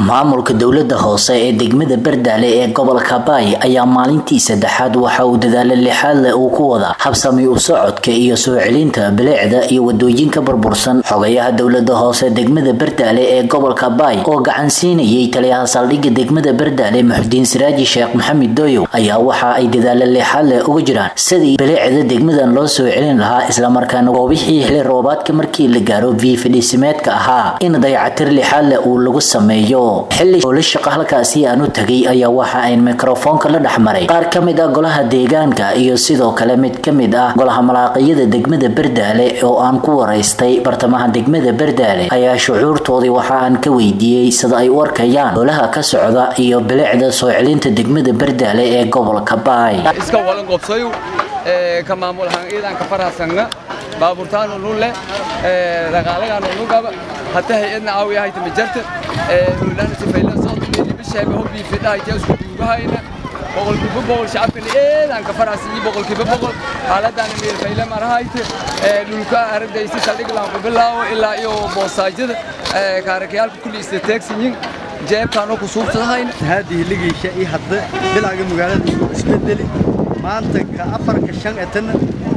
maamulka dowlada hoose ee degmada bardaale ee gobolka baay ayaa maalintii saddexaad waxa uu dadaalo lixaad leh uu ku wada habsami u socodka iyo soo celinta bilicda iyo wadooyinka burbursan xogayaha dowlada hoose degmada bardaale ee gobolka baay oo gacan siinayay taliyaha saldhigga degmada bardaale muxudiin siraaji sheekh maxamed dooyow ayaa waxa ay dadaalo lixaad leh uga jiraan sidii bilicda degmadan loo soo celin lahaa islamarkaana goobixii xili roobaadka markii la gaaro viifidhisimeedka ahaa in dayacatir lixaad leh uu lagu sameeyo xilli howla shaqa halkaasi aan u tagay ayaa waxa ayn mikrofoonka la dhexmaray qaar ka mid ah golaha deegaanka iyo sidoo kale mid ka mid ah golaha malaaqiyada degmada bardaale oo aan ku waraystay bartamaha degmada bardaale ayaa shucuurtoodii waxa aan ka weydiiyey sida ay u arkayaan howlaha ka socda iyo bilicda soo celinta degmada bardaale ee gobolka baay iska walan qobsayu ka maamul ahaan ciidanka farhasanna baabuurtaan unu leh dhaqaalagaan unu qaba hatta hay-adna caawiya hayta majarta nuulaana sifayla soodkeeni bisheega hobbii fidha hayta isku duugahayna boqolkiiba boqol shacabkani ciidanka farhas iyo boqolkiiba boqol xaaladdaana meelfayle marahayta dhulka aragdaysi saldhiglaan ku bilaawo ilaa iyo boosaajada kaarakayaalka kulli istateegsiyin jeebkaanoo ku suubsadahayna haadii ligiisha iyo hadda bilaaga magaalada uu isbedeli maanta ka afarka shan etana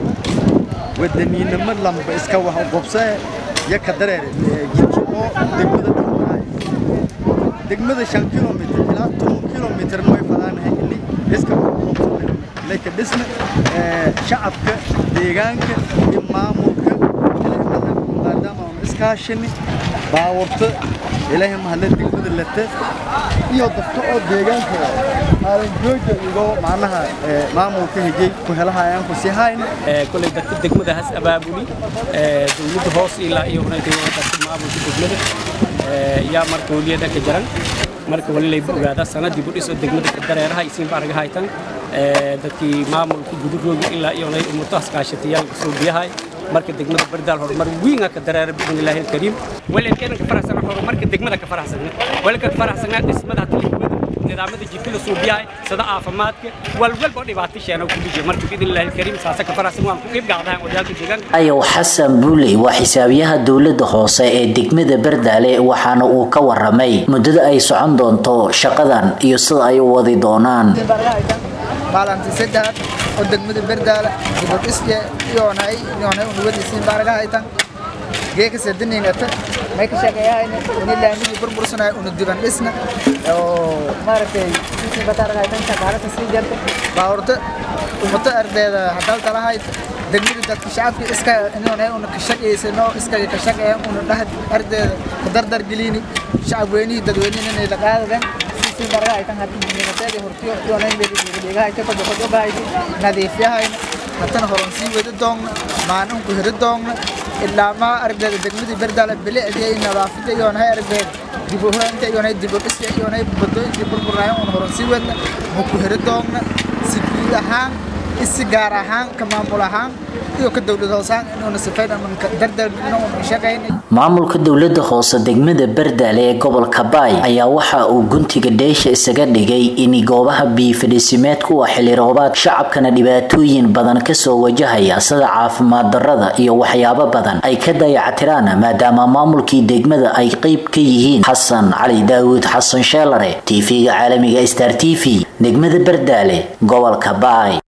wadaniinimo lamba iska wax u qobsee iyo ka dareere jidki oo degmada dhownaay degmada shan kilomitr ilaa toban kilomitr way falaanahay ini iska wax u qobsane laka dhisna shacabka deegaanka iyo maamulka maadaama aanu iskaashini baawarta ilaahay mahadle degmada lata iyo dadka oo deegaanka aadan jooja igo macnaha maamulka hejay ku helahayaan ku sii hayna kolay dadka degmada has abaabuli dowladda hoos ilaa iyo dadka maamulka degmada yaa marka weliyada ka jaran marka wali layba ogaada sanadii budhiso degmada dareeraha isiinba arga haytan dadkii maamulka gudurooga ilaa iyo umurtahaas kaashatayaal soo biyahay marka degmada bardaal horumar weyn ka dareera biidn illaahi alkariim walaalkeena ka faraxsana horumarka degmada ka faraxsana walaalka ka faraxsana dhismada talibada nidaamada jidka la soo biyahay sida caafimaadka walwalba oo dhibaato sheena ku dhije marka biidn illaahi alkariim saasa ka faraxsan waan ku qeyb gacdahan wadaalka deegaanka ayow xasan buuley waa xisaabiyaha dowlada hoose ee degmada bardaale waxaana uu ka waramay muddada ay socon doonto shaqadan iyo sida ay u wadi doonaan maalintii saddexaad oo degmada berdaala dibadhisye iyoonay iyoonay unugadiisiin baaraga haytan geeka sadiningata may ka shaqeeyahayna ini laamigii burbursanay unu diban dhisna oo maaragtay isiin bataaraga haytan shaqaalaka sii jarta baawurta umata ardeeda hadal talahayd degmada dadka shacabka iska iyoonay una ka shaqeysano iskaga ka shaqeeyan una dhahad ardeeda ka dardar gelini shacab weynihii dadweynihii inay la qaadadan si baraga ay tan hadii hortiyo doonay beeriga ay ka qodo qodo baay nadiifyahayna hatana horon sii wada doogna maanan ku hiri doogna ilaa ma aragdeeda degmadii berdaala bilicdii ay nadaafada iyo nahay aragdeeda dib u huraanta iyo nahay dib u dhis iyo nahay badooyinkii burburaayo un horon sii wadna ma ku hiri doogna si guud ahaan isi gaar ahaan ka maamul ahaan iyo ka dowlad hoosaan inuuna sifayna dardargelino una shaqaynay maamulka dowlada hoose degmada bardaale ee gobolka baay ayaa waxa uu guntiga dheesha isaga dhigay in goobaha biifidhisimeedku waa xili roobaad shacabkana dhibaatooyin badan kasoo wajahaya sida caafimaad darada iyo waxyaabo badan ay ka dayacatiraan maadaama maamulkii degmada ay qeyb ka yihiin xasan cali daawuud xasan sheelare tv-ga caalamiga star t v degmada bardaale gobolka baay